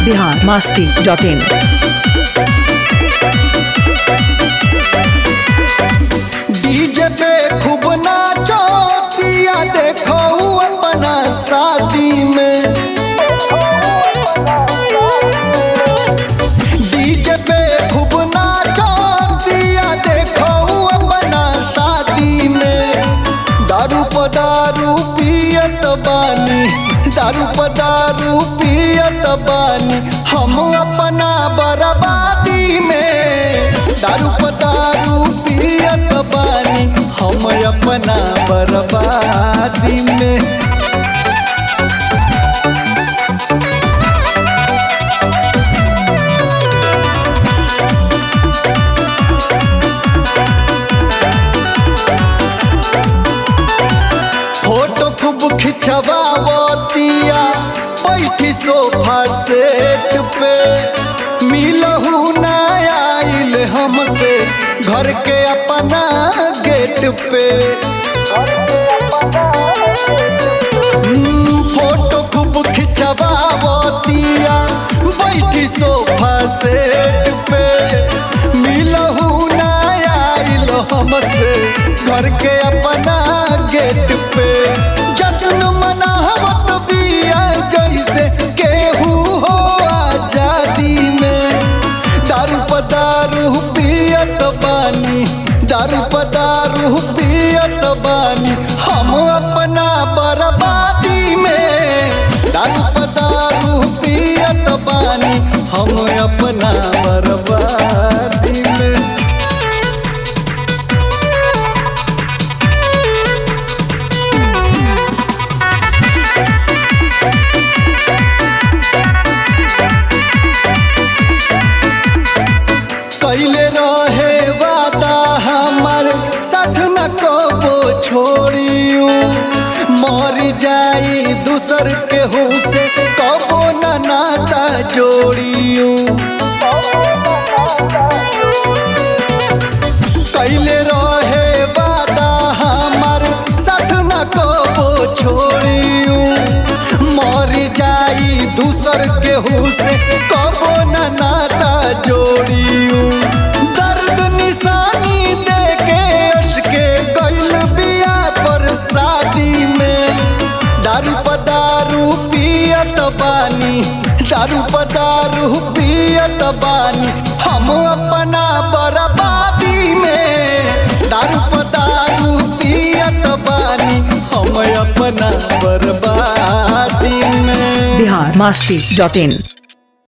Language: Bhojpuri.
Bihar Masti dot in DJ पे खूब नाचो दिया देखो अपना शादी में डीजे पे खूब नाचो दिया देखो अपना शादी में दारू प दारू पियत बानी दारू प दारू पियत बानी हम अपना बर्बादी में दारू प दारू पियत बानी हम अपना बर्बादी में फोटो खूब खिंचवावतिया बैठी सोफा सेट पे मिलहू ना आइल हमसे घर के अपना गेट पे हम्म, फोटो खूब खिंचवावतिया बैठी सोफा सेट पे मिलहू ना आइल हमसे घर के अपना गेट पे जश्न मनावत बिया जैसे केहू हो आजादी में दारू प दारू पियत बानी दारू प दारू पियत बानी हम अपना बर्बादी में दारू प दारू पियत बानी हम अपना बर्बादी में कैले रहे वादा हमर साथ न कबो छोड़ियो मर जाई दूसर केहू से कबो न नाता जोड़ियो कैले रहे वादा हमर साथ न कबो छोड़ियो मर जाई दूसर केहू से कबो न नाता जोड़ियो दर्द निशानी देके अटके गइल बिया पर शादी में दारू प दारू पियत बानी दारू प दारू पियत बानी हम अपना बर्बादी में दारू प दारू पियत बानी हम अपना बर्बादी में बिहार मास्ती डॉट इन